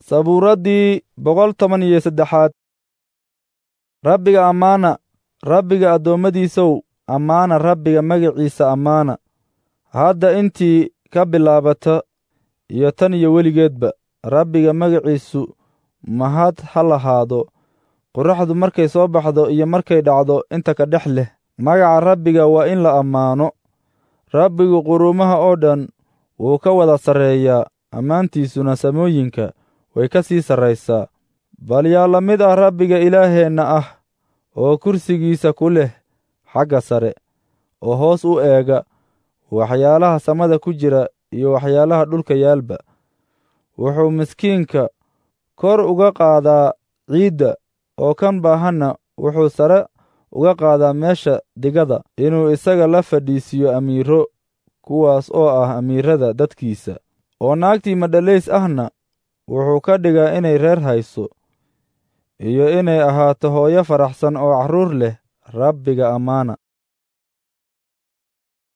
sabuuraddii boqol toban iyo saddexaad rabbiga ammaana rabbiga addoommadiisow ammaana rabbiga magaciisa ammaana hadda intii ka bilaabata iyo tan iyo weligeedba rabbiga magaciisu mahad ha lahaado qorraxdu markay soo baxdo iyo markay dhacdo inta ka dhex leh magaca rabbiga waa in la ammaano rabbigu quruumaha oo dhan wuu ka wada sarreeyaa ammaantiisuna samooyinka way ka sii sarraysaa bal yaa la mid ah rabbiga ilaaheenna ah oo kursigiisa ku leh xagga sare oo hoos u eega waxyaalaha samada ku jira iyo waxyaalaha dhulka yaalba wuxuu miskiinka kor uga qaadaa ciidda oo kan baahanna wuxuu sare uga qaadaa meesha digada inuu isaga la fadhiisiiyo amiiro kuwaas oo ah amiirada dadkiisa oo naagtii madhalays ahna wuxuu ka dhigaa inay reer hayso iyo inay ahaato hooyo faraxsan oo carruur leh rabbiga ammaana